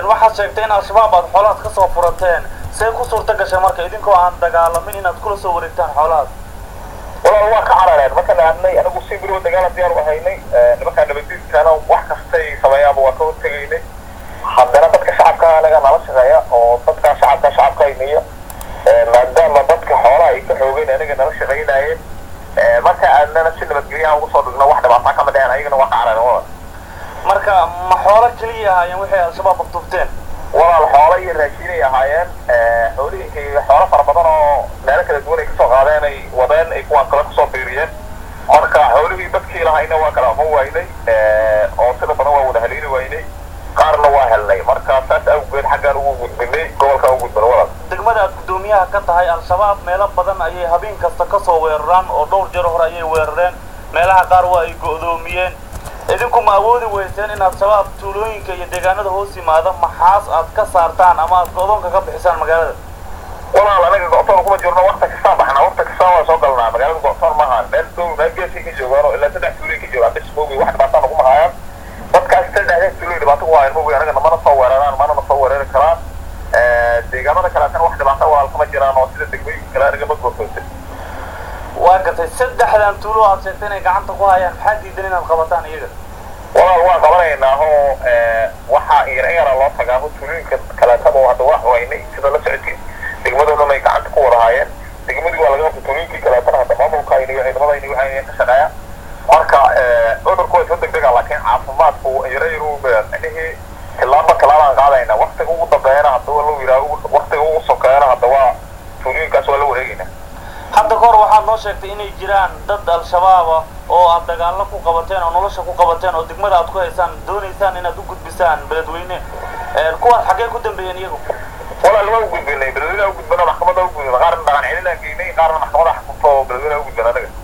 waxaad sheegtay in al-shabaab aad xoolahaad ka soo furateen see ku suurta gashay marka idinkoo aan dagaalamin inaad kula soo wareegtaan xoolahaas walaal waa ka carareen markaan aadnay anagu si beriba dagaala diyaar u haynay nimankaa nabadiidkaana wax kastay sameeyaanba waa ka hortegaynay haddana dadka shacabka anaga nala shaqeeya oo dadka shacabka shacabka hayniya maadaama dadka xoolaha ay ka xoogeen anaga nala shaqaynayeen marka aadnana si nabadgelyaha ugu soo dhigno wax dhibaataa kama dheheen ayagana waa ka carareen walaal marka ma xoolo keliya ahaayeen waxay al-shabaab aktubteen walaal xoolo iyo raashiinay ahaayeen xoolihii xoolo fara badan oo meelo kala duwan ay kasoo qaadeen ay wadeen ay kuwaan kale kusoo biiriyeen marka xoolihii dadkii lahayna waa kala aqoon waynay oo sida badan waa wada haliili waynay qaarna waa helnay marka saas awgeed xaggaan ugu gudbinay gobolkaan ugu gudbinay walaal degmada aad guddoomiyaha ka tahay al-shabaab meelo badan ayay habeen kasta ka soo weeraraan oo dhowr jeer hore ayay weerareen meelaha qaar waa ay go'doomiyeen idinku ma awoodi weyseen in al-shabaab tuulooyinka iyo deegaanada hoos yimaada maxaas aad ka saartaan ama aad go'doonka ka bixisaan magaalada walaal anaga go'toon kuma jirno wakti kastaan baxnaa wakti kastaan waa soo galnaa magaalada go'toon maaha meel dow meel geeskay ka joogaan oo ilaa saddex tuulay ka joogaan bis moogi wax dhibaataa nagu mahaayaan dadkaas saddexdaas tuulay dhibaato ku haayaan moogi anaga namana soo weeraraan mana na soo weerari karaan deegaamada kaleetana wax dhibaata walaal kama jiraan oo sida degmooyinka kale anaga ma go'toonsan waa gartay saddexdan tuulo aad sheegtay inay gacanta ku hayaan maxaa diidan inaad qabataan iyaga walaal waan qabanaynaa oo waxaa yara yara loo tagaa oo tuulooyinka kaleetaba hadda waa waynay sida la socodkii degmadoodan ay gacanta ku wada haayeen degmadii waa laga qabtay tuulooyinkii kaleetana hadda maamulkayni iyo ciidamadayni waxay ka shaqeeyaan marka cudurku waa soo degdega laakiin caafimaadku yara yaru micnihii tilaaba tilaabaan qaadaynaa waktiga ugu dambeeyana hadda waa loo yidhaha waktiga ugu sokeeyana hadda waa tuulooyinkaas waa la wareegaynaa hadda kahor waxaad noo sheegtay inay jiraan dad al-shabaaba oo aad dagaallo ku qabateen oo nolosha ku qabateen oo degmada aad ku haysaan doonaysaan inaad u gudbisaan beledweyne kuwaas xaggee ku dambeeyeen iyagu walaal waa u gudbinay beledweyne u gudbino maxkamada u gudbino qaarna dhaqan celinaan geynay qaarna maxkamada xukunto beledweyne u gudbin anaga